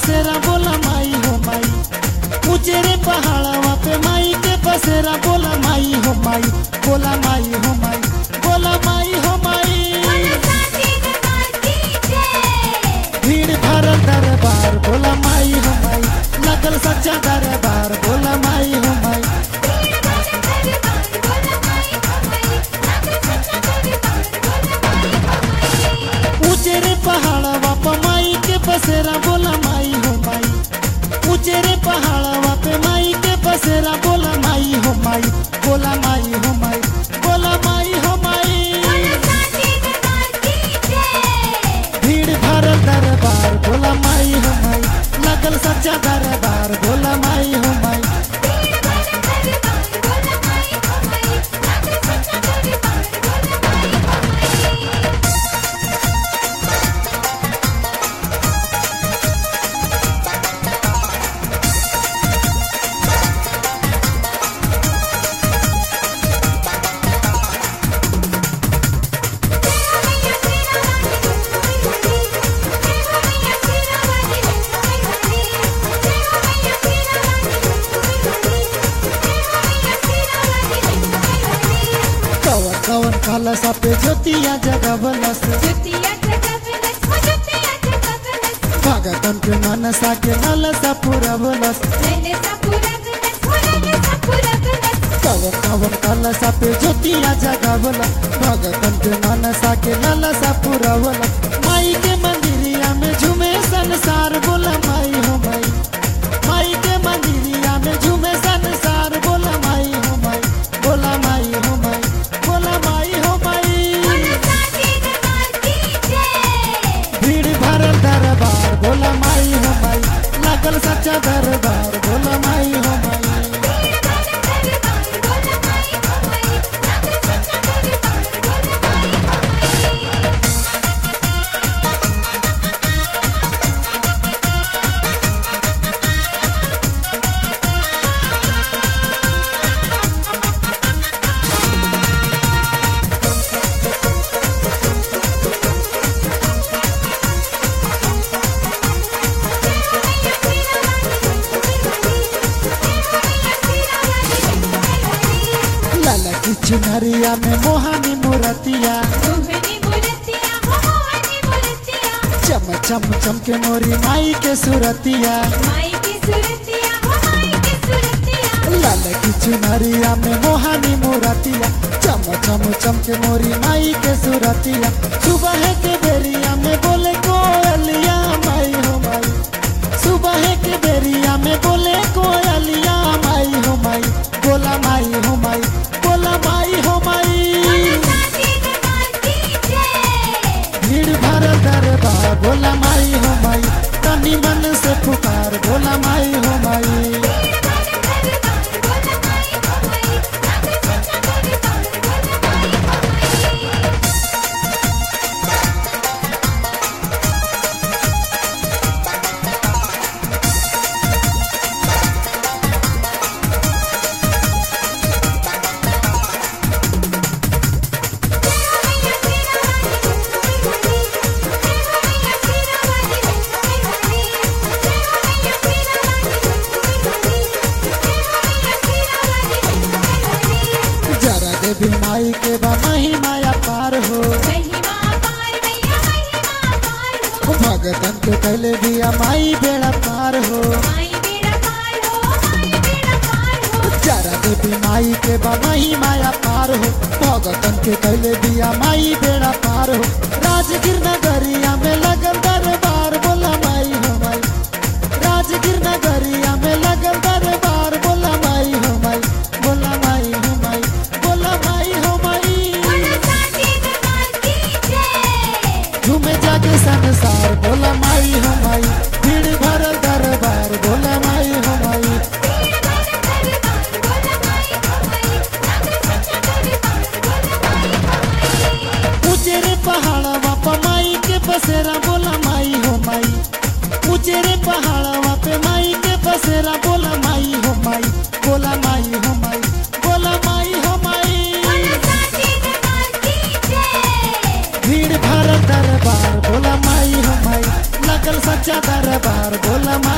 बसेरा बोला माई हो माई ऊंचे रे पहाड़वा पे माई के बसेरा बोला माई हो माई बोला माई हो माई बोला माई हो माई भीड़ भरल दरबार बोला माई हो माई लगल सच्चा दरबार बोला माई हो माई ऊंचे रे पहाड़वा पे माई के बसेरा बोला माई हो माई ऊंचे रे पहाड़वा पे माई के बसेरा बोला माई हो माई बोला माई हो माई बोला माई हो माई भीड़ भरल दरबार बोला माई हो माई लगल सच्चा दरबार बोला माई हो माई कवन कवन कलसा पे ज्योतिया जगवलस भगतन के मनसा के नलसा पुरवलस कवन कवन कलसा पे ज्योतिया जगवलस भगतन के मनसा के नलसा पुरवलस माई के मंदिरिया में झूमे संसार बोला माई हो माई माई के मंदिरिया में झूमे संसार बोला माई हो माई बोला माई हो माई बोला माई हो माई भीड़ भरल दरबार बोला माई हो माई लागल सच्चा दरबार बोला माई हो माई लाला की चुनरिया में मोहानी मूर्तिया चम चम चम के मोरी माई के सूरतिया लाला की चुनरिया में मोहानी मूर्तिया चम चम चम के मोरी माई के सूरतिया सुबह के बेरिया में बोले कोयलिया माई हो माई सुबह के बेरिया में बोले कोयलिया माई हो माई बोला माई हो माई बोला माई हो माई भीड़ भरल दरबार बोला माई हो माई तनी मन से पुकार बोला माई हो माई जरा देवी माई के बा महिमा पार हो भगतन के कैले दिया माई बेड़ा पार हो जरा देवी माई के बा महिमा पार हो भगतन के कैले दिया माई बेड़ा पार हो राजगिर नगरिया में लगन दरबार बोला माई हो माई राजगिर नगरिया में लगन दरबार बोला माई हो माई बोला माई हो माई बोला माई हो माई झूमे जाके संसार बोला माई हो माई भीड़ भरल दरबार बोला माई हो माई ऊंचे रे पहाड़वा पर माई हमार बोला माई